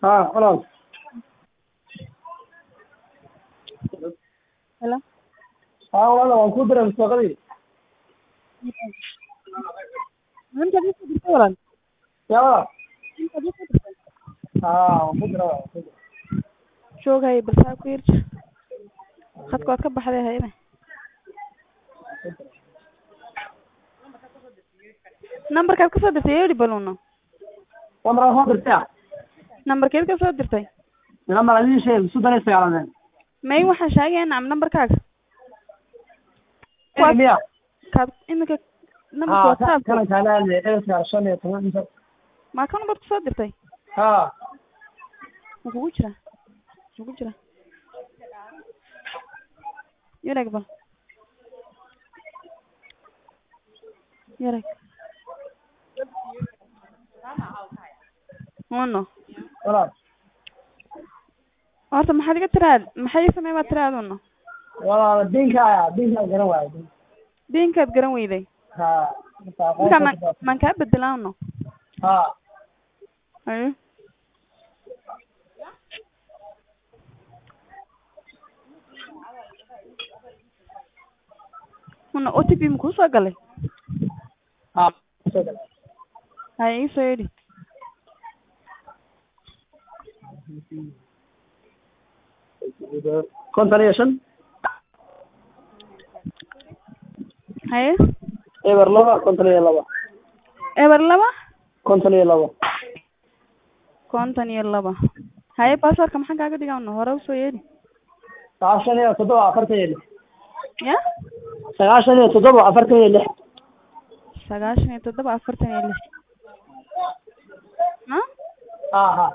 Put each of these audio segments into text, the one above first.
haa walaal Hello. haa walaal waan kuu diray mustaqadii Maanta ma soo dirtay walaal? yaa walaal Maanta ma soo dirtay? haa waan ku diray waan ku diray Joogay balsaa ku yirja. Khadka waad ka baxday hayne. Nambarkaad ka soo dirtay yeedhi baluuna. lambar aan soo dirtay Nambarkeed ka soo dirtay? lambar aan idiin sheegay soddon iyo sagaaladeen May waxaan sheegayaa nacam nambarkaaga. Kuwaas- miya Kaad imika nambarka haa WhatsApp. kana kaalaale eberka shan iyo toban inta Ma kan baad ku soo dirtay? haa Ma kugu jira? Ma kugu jira? Yarag bal. Yarag. Uno. walaal Horta maxaad iga tiraad? Maxay samee baad tiraad uno? walaal dinka ayaa dinka garan waayo Beenkaad garan weyday. haa Marka ma maan kaa bedelaa uno? haa Ayo. Uno OTP ma kuu soo galay? haa Hay ii soo yidhi. konton iyo shan Haye. eber laba konton iyo laba Eber laba konton iyo laba konton iyo laba. Haye passwordka maxaan kaaga dhigaa uno? Hore usoo yeedhi. sagaashan iyo toddoba afartan iyo lix Ya? sagaashan iyo toddoba afartan iyo lix Sagaashan iyo toddoba afartan iyo lix. Ha? haa haa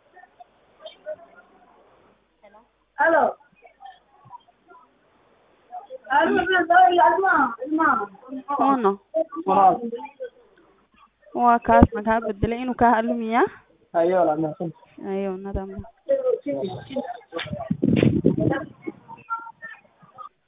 halo Uno. walaal Waa kaas ma kaa bedelay inuu kaa halumiyaa? ayo walaal mahadsan Ayo, nadaam.